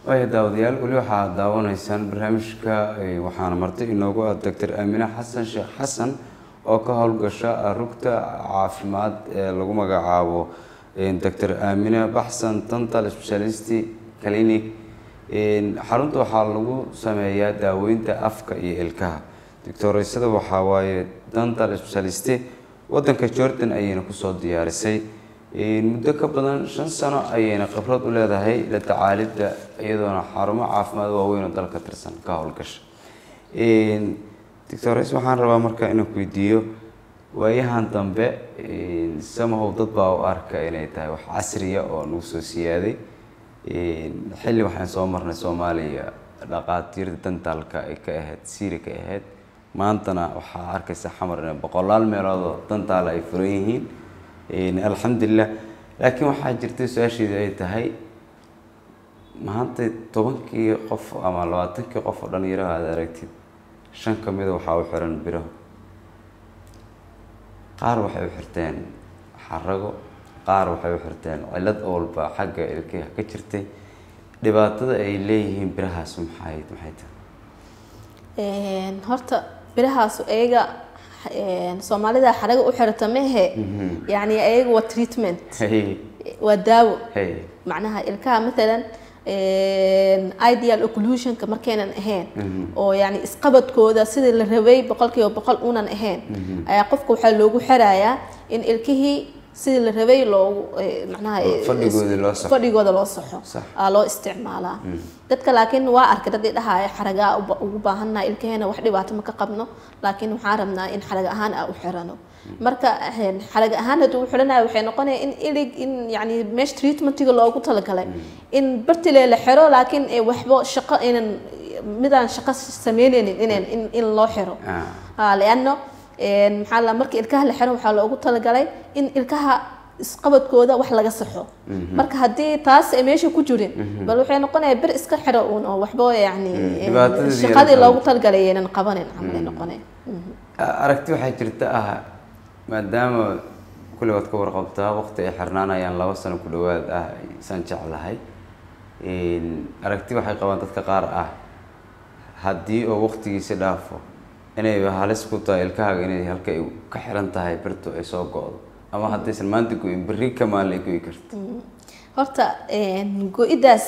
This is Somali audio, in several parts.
waaya daawadayaal weli waxaad daawanaysaan barnaamijka waxaana marti inoogu ah doctor aamine xasan sheekh xasan oo ka howlgasha rugta caafimaad ee lagu magacaabo doctor aamine baxsan dental speciality clinic xarunta waxaa lagu sameeyaa daaweynta afka iyo ilkaha doctoreysada waxaa waaye dental speciality wadanka jordan ayayna kusoo diyaarisay muddo ka badan shan sano ayayna khibrad u leedahay la tacaalidda iyadoona xarumo caafimaad waaweyn oo dalka tirsan ka howlgasha doctores waxaan rabaa marka inaan ku weydiiyo waayahan dambe samahow dad baa u arka inay tahay wax casriya oo nagu soo siyaaday xilli waxaan soo marnay soomaaliya dhaqaatiirda dantaalka ay ka ahayd siiri ka ahayd maantana waxaa arkaysa xamar inay boqolaal meeloodoo dantaala ay furan yihiin alxamdulilah laakiin waxaa jirtay su-aasheedu ay tahay maanta tobankii qof ama labaatankii qof oo dhalinyaro aad aragtid shan ka mida waxaa u xiran biraho qaar waxay u xirteen xarago qaar waxay u xirteen cilad walba xagga ilkaha ka jirtay dhibaatada ay leeyihiin birahaas maxay maxay tahay horta birahaas ayaga soomaalida xaraga u xirata mehe yani ayaga waa treatment waa daawo macnaha ilkaha maalan ideal occlusionka markaynan ahayn oo yani isqabadkooda sidii la rabay boqolkiiba boqol unan ahayn ayaa qofka waxaa loogu xirayaa in ilkihii sidii la rabay loogu macnaha fadhigooda loo saxo aa loo isticmaalaa dadka laakiin waa arkay dad idhahaya xaragaa ugu baahannaha ilkaheena wax dhibaato ma ka qabno laakiin waxaan rabnaa in xarag ahaan aa u xirano marka xarag ahaan hadduu u xiranayo waxay noqonaya in ilig in yani meesha treatmentiga loogu talagalay in bartile la xiro laakiin waxba shaqo inan midaan shaqo sameyneynin inan in loo xiro liano maxaa la marka ilkaha la xiro waxaa loogu talagalay in ilkaha isqabadkooda wax laga saxo marka haddii taas ay meesha ku jirin bal waxay noqonaya bir iska xiro uun oo waxba yani shaqadii loogu talagalay aynan qabanin camal ay noqonaya aragti waxaa jirta ah maadaama kulli waad ka warqabtaa waqti ay xirnaanayaan laba sano ku dhawaad ah isaan jeclahay aragti waxay qabaan dadka qaar ah haddii oo waqtigiisi dhaafo inay halis ku tahay ilkahaaga inay halka ay ka xiran tahay birtu ay soo go-do ama haddaysan maanta go-in berri ka maalin ay goyi karto horta go-idaas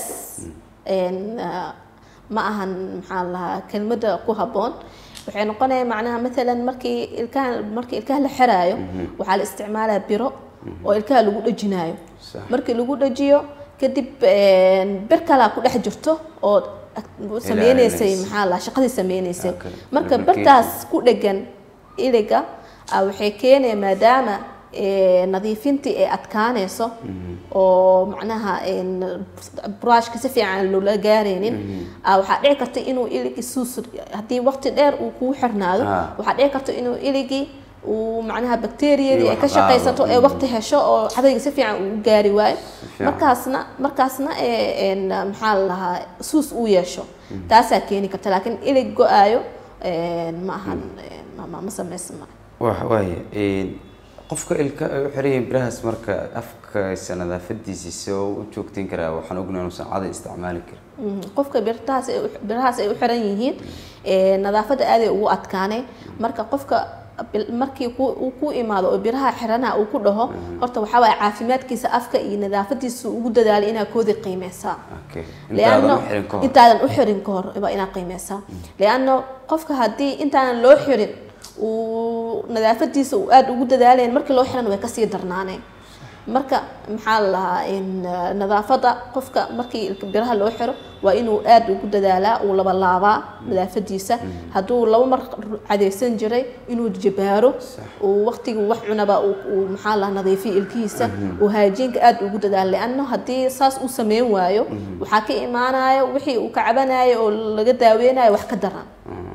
ma ahan maxaa lahaa kelmadda ku habboon waxay noqonaya macnaha maalan markii ilkaha markii ilkaha la xiraayo waxaa la isticmaalaa biro oo ilkaha lagu dhejinaayo markii lagu dhejiyo kadib bir kalaa ku dhex jirto oo sameyneysay maxaa la shaqadii sameyneysay marka birtaas ku dhegan iliga waxay keenaya maadaama nadiifintii ay adkaanayso oo macnaha brushka si fiican loola gaaraynin waxaa dhici karta inuu iligi suus haddii waqti dheer uu kuu xirnaado waxaa dhici karta inuu iligi uu macnaha bacteriyadii ay ka shaqaysato ee waqti hesho oo cadayga si fiican uu gaari waayo markaasna markaasna maxaa la lahaa suus uu yeesho taasaa keeni karta laakiin ilig go-aayo ma ahan ma samaysma waaya qofka ilka ay u xiran yihiin birahaas marka afkaysa nadaafadiisa soo u joogteyn karaa waxaan ognahay inuusan caday isticmaali karin qofka birtahaas birahaas ay u xiran yihiin nadaafadda aaday ugu adkaanay marka qofka markii uu ku imaado oo biraha xiranaha uu ku dhaho horta waxaa waaya caafimaadkiisa afka iyo nadaafadiisa ugu dadaalay inaa koodii qiimeysaa liano intaadan u xirin ka hor waa inaa qiimeysaa liano qofka haddii intaanan loo xirin uu nadaafadiisa uu aada ugu dadaalayn markii loo xiran way kasii darnaaneen marka maxaa la lahaa nadaafada qofka markii biraha loo xiro waa inuu aada ugu dadaalaa uu laba laabaa nadaafadiisa hadduu laba mar cadaysan jiray inuu jabaaro uu waqtigii wax cunaba uu maxaa lahaa nadiifiyo ilkihiisa uu haajiinka aada ugu dadaala lianno haddii saas uu sameyn waayo waxaa ka imaanayo wixii uu ka cabanayo oo laga daaweynayo wax ka daran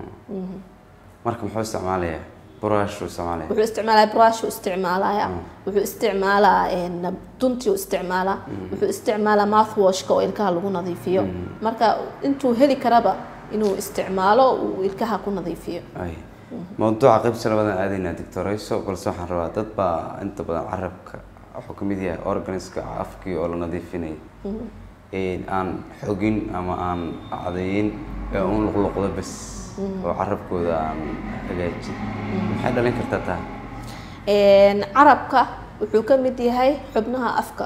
marka muxuu isticmaalayaa brush isticmaalaya wuxuu isticmaalaya brush isticmaalaya wuxuu isticmaalaa duntii isticmaalaa wuxuu isticmaalaa mouthwashka oo ilkaha lagu nadiifiyo marka intuu heli karaba inuu isticmaalo uu ilkaha ku nadiifiyo mawduuca qaybta labadan aadaynaa doctorayso balse waxaan rabaa dad baa inta badan carabka wuxuu kamid yahay organiska afkii oo la nadiifinaya aan xogin ama aan cadeyin ee un luqluqdo bas oo carabkooda aan hagaajin maxay dhalin kartaa taa carabka wuxuu ka mid yahay xubnaha afka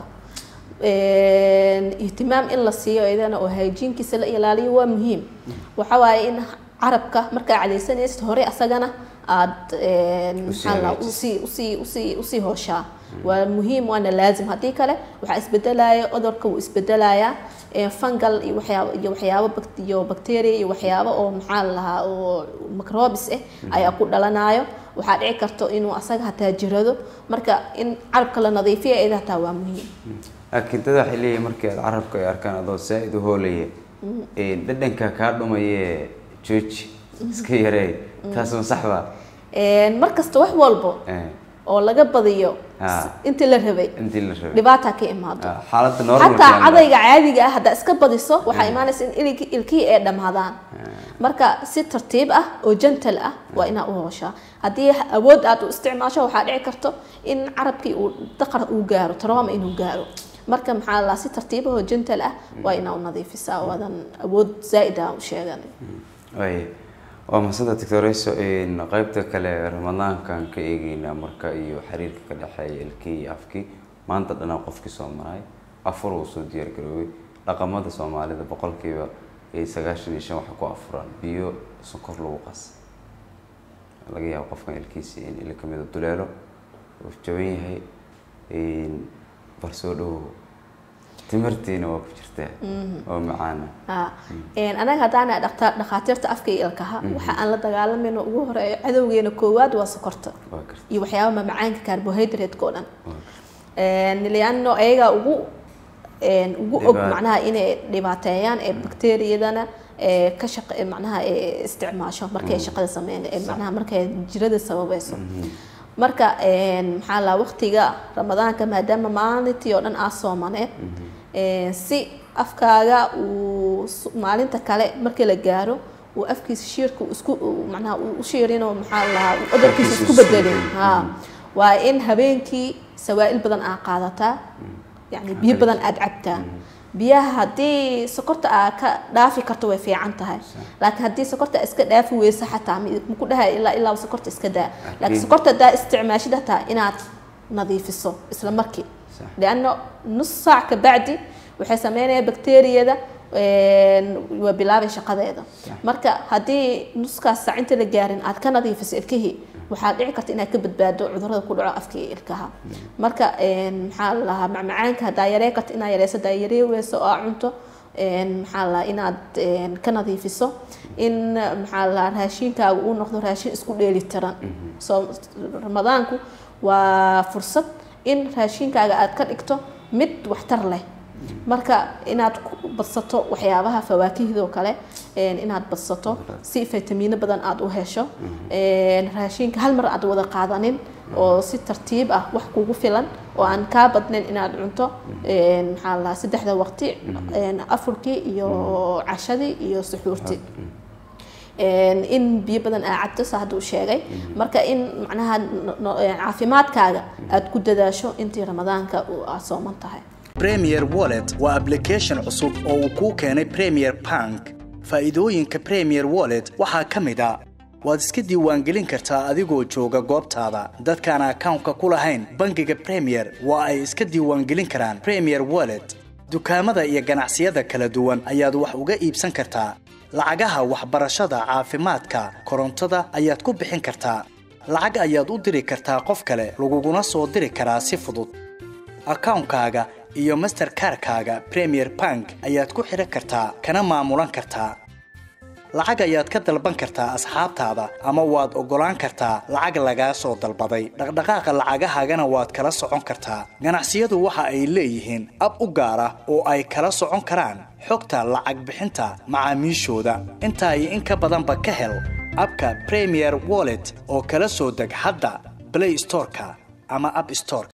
ihtimaam in la siiyo idana oo hygienkiisa la ilaaliyo waa muhiim waxa waaye in carabka markaa cadaysanaysid hore asagana aada maxaa la usii usii usii usii hooshaa waa muhiim waana laazim haddii kale waxaa isbedelaya cudurka wuu isbedelayaa fungal iyo waxyaabo iyo waxyaabo iyo bacteria iyo waxyaabo oo maxaa la lahaa oo microbes ah ayaa ku dhalanayo waxaa dhici karto inuu asaga hataa jirado marka in carabka la nadiifiya iyada hataa waa muhiim laakiin dad waxay leeyihin markii aad carabka ay arkaan adoo saa-id u hoolaya dhadhanka kaa dhumaye jooji iska yareey taas ma sax ba mar kasta wax walbo oo laga badiyo intii la rabay intii la rabay dhibaata ka imaado xaaladda normal xataa cadayga caadiga ah haddaa iska badiso waxaa imaanaysa in ilki- ilkihii ay dhammaadaan marka si tartiib ah oo gentle ah waa inaa u hooshaa haddii awood aad u isticmaasho waxaa dhici karto in carabkii uu daqar uu gaaro trauma inuu gaaro marka maxaa la si tartiib ah oo gentle ah waa inaa u nadiifisaa oo aadan awood zaa'id ah u sheegan way waa mahadsantaa doctoreso qaybta kale ramadaankan ka eegeynaa marka iyo xiriirka ka dhexeeya ilkii iyo afkii maanta dhanaa qofkii soo maray afur uu soo diyaar garoobay dhaqamada soomaalida boqolkiiba sagaashan iyo shan waxa ku afuraan biyo sonkor lagu qas laga yaabo qofkan ilkiisi in ila kamida duleelo uu jaban yahay bal soo dhowow timirtiina waa ku jirtaa oo macaana anaga haddaana dhaqta dhakhaatiirta afka iyo ilkaha waxa aan la dagaalamayno ugu horeeyo cadowgeena koowaad waa sokorta waa karta iyo waxyaaba mamacaanka carbohydrate-ka oo dhan liano ayagaa ugu ugu og Dhibaat- macnaha inay dhibaateeyaan ee bakteeriyadana ee ka shaq macnaha ee isticmaasho markay shaqada sameyn ee macnaha markay jirada sababayso marka maxaa la waqtiga ramadaanka maadaama maalintii oo dhan aa soomaneed si afkaaga uu s- maalinta kale markii la gaaro uu afkiisa shiirka uu isku uu macnaha uu u shiirinoo maxaa la lahaa uu cudurkiisa isku bedelin ha waa in habeenkii sawaa'il badan aa qaadataa yani biyo badan aada cabtaa biyaha haddii sokorta aa ka dhaafi karto way fiican tahay laakiin haddii sokorta aa iska dhaafi weyso xataa mi- maku dhahay ilaa ilaa sokorta iska daa laakiin Laakiin- sokorta haddaa isticmaashid hataa inaad nadiifiso isla markii Sax. lianno nus saac ka bacdi waxay sameynaya bakteeriyada waa bilaabay shaqadeeda marka haddii nuskaas saac inta la gaarin aad ka nadiifiso ilkihii waxaa dhici karta inaad ka badbaado cudurada ku dhaco afka iyo ilkaha marka maxaa la lahaa macmacaanka haddaa yaree karta inaad yareyso haddaa yaree weyso oo aa cunto maxaa la lahaa inaad ka nadiifiso in maxaa la lahaa raashinkaaga uu noqdo raashin isku dheeli tiran soo ramadaanku waa fursad in raashinkaaga aad ka dhigto mid waxtar leh marka inaad ku badsato waxyaabaha fawaakihdo kale inaad badsato si fitamiino badan aada u hesho raashinka hal mar aad wada qaadanin oo si tartiib ah wax kugu filan oo aan kaa badnayn inaad cunto maxaa la saddexda waqti afurkii iyo cashadii iyo suxuurtii in biyo badan aa cabto saa hadduu sheegay marka in macnaha caafimaadkaaga aad ku dadaasho intii ramadaanka aad sooman tahay premier wallet waa application cusub oo uu kuu keenay premier bank faa'iidooyinka premier wallet waxaa ka mid a waad iska diiwaangelin kartaa adigoo jooga goobtaada dadkaan akawnka ku lahayn bangiga premier waa ay iska diiwaangelin karaan premier wallet dukaamada iyo ganacsiyada kala duwan ayaad wax uga iibsan kartaa lacagaha waxbarashada caafimaadka korontada ayaad ku bixin kartaa lacag ayaad u diri kartaa qof kale laguguna soo diri karaa si fudud akawnkaaga iyo masterkarkaaga premier bank ayaad ku xidhan kartaa kana maamulan kartaa lacag ayaad ka dalban kartaa asxaabtaada ama waad oggolaan kartaa lacag lagaa soo dalbaday dhaqdhaqaaqa lacagahaagana waad kala socon kartaa ganacsiyadu waxa ay leeyihiin ab u gaar ah oo ay kala socon karaan xogta lacag bixinta macaamiishooda intaa iyo in ka badanba ka hel abka premier wallet oo kala soo deg hadda play storeka ama app store